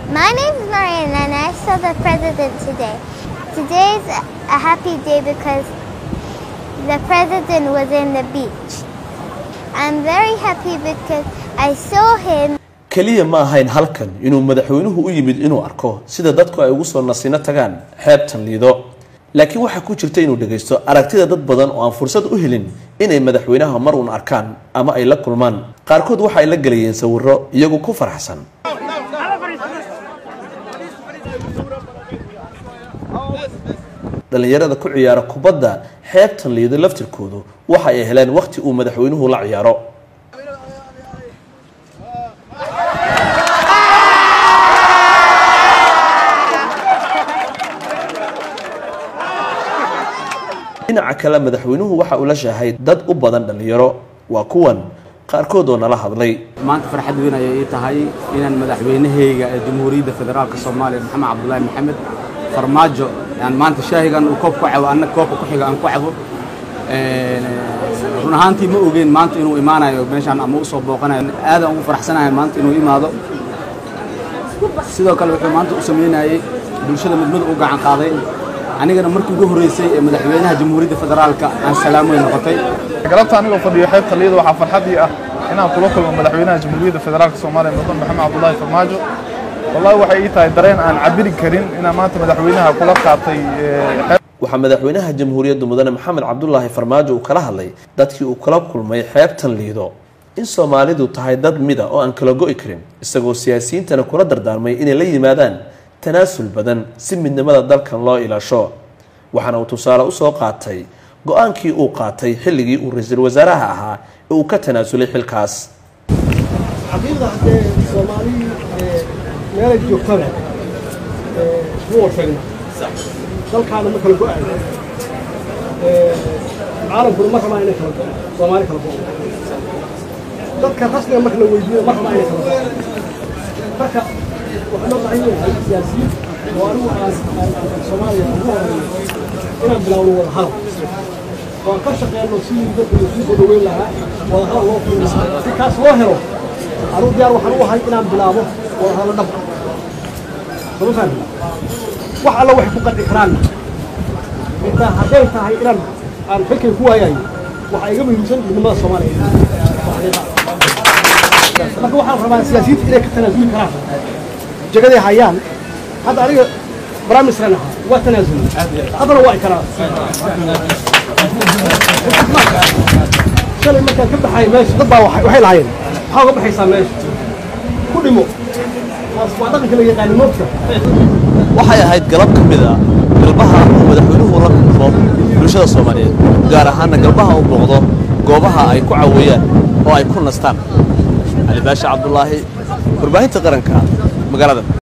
My name is Mariana and I saw the president today. Today is a happy day because the president was in the beach. I'm very happy because I saw him keliya ma ahayn halkan inuu madaxweynuhu u yimid inuu arko sida dadku ay ugu soo nasino tagaan xeebtan liido laakiin waxaa ku jirta inuu dhagaysto aragtida dad badan oo aan fursad u helin inay madaxweynaha mar uun arkaan ama ay la kulmaan qaarkood waxa ay la gelayeen sawiro iyagu ku faraxsan dhallinyarada ku ciyaara kubadda xeebtan liido laftirkoodu waxa ay heleen wakhti uu madaxweynuhu la ciyaaro dhinaca kale madaxweynuhu waxa uu la shaahay dad u badan dhallinyaro waa kuwan qaarkood oo nala hadlay maanta farxad weyn ayay ii tahay inaan madaxweynahayga ee jamhuuriyadda federaalka soomaaliya maxamed cabdulaahi maxamed farmaajo aan maanta shaahigan uu koob ku cabo anna koobka ku xiga aan ku cabo run ahaantii ma ogeyn maanta inuu imaanayo meeshaan ama u soo booqanayo aadaan ugu faraxsanahay maanta inuu imaado sidoo kale wuxuu maanta u sameynayey bulshada midmid u gacan qaaday anigana markii ugu horreysay ee madaxweynaha jamhuuriyadda federaalka aan salaam weyn noqotay galabta anigoo fadhiyo xeebta liida waxaa farxadii ah inaan kula kulmo madaxweynaha jamhuuriyadda federaalka soomaaliya mudan maxamed cabdulaahi farmaajo wallahi waxay ii tahay dareen aan cabiri karin inaan maanta madaxweynaha kula qaatay waxaa madaxweynaha jamhuuriyadda mudane maxamed cabdulaahi farmaajo uu kala hadlay dadkii uu kala kulmay xeebtan liido in soomaalidu tahay dad mida oo aan kala go'i karin isagoo siyaasiyiintana kula dardaarmay inay la yimaadaan tanaasul badan si midnimada dalkan loo ilaasho waxaana uu tusaale usoo qaatay go-aankii uu qaatay xilligii uu ra-iisul wasaaraha ahaa ee uu ka tanaasulay xilkaas xaqiiqda haddee soomaali meelay joogtaba ma warfagna dalkaana ma kala go-ayo caalamkuna ma rabaa inay kala go-o soomaali kala go-o dadka rasmiga marka la weydiiyo ma rabaa inay kala go-o marka waxaa loo baahan yahay siyaasiyiin oo anigu aan soomaaliya ugu horeeyo inaan bilaawno wada hadal oo aan ka shaqeyno sidii dadka laisku soo dhaweyn lahaa wada hadal loo furi lahaa si kaas loo helo anuu diyaar waxaan u ahay inaan bilaabo wada hadallo dhab ah sama fahmi wax alla waxay ku qadhi karaan intaa hadday tahay inaan aan xilkay ku waayayo waxaa iga muhiimsan midnimada soomaaliya marka waxaan rabaa siyaasiyiinta inay ka tanaasuli karaan jagaday hayaan hadda aniga baramisran ahaa waa tanaasuli haddana waa ikaraa shalay markaan ka baxay meesha dad baa waxay lahaayeen maxaa uga baxaysaa meesha ku dhimo waa dhaqanka la yaqaani moogta waxay ahayd galab ka mid a galbaha uu madaxweynuhu la kulmo bulshada soomaaliyeed gaar ahaana galbaha uu booqdo goobaha ay ku caweeyaan oo ay ku nastaan cali baasha cabdulaahi warbaahinta qaranka magaalada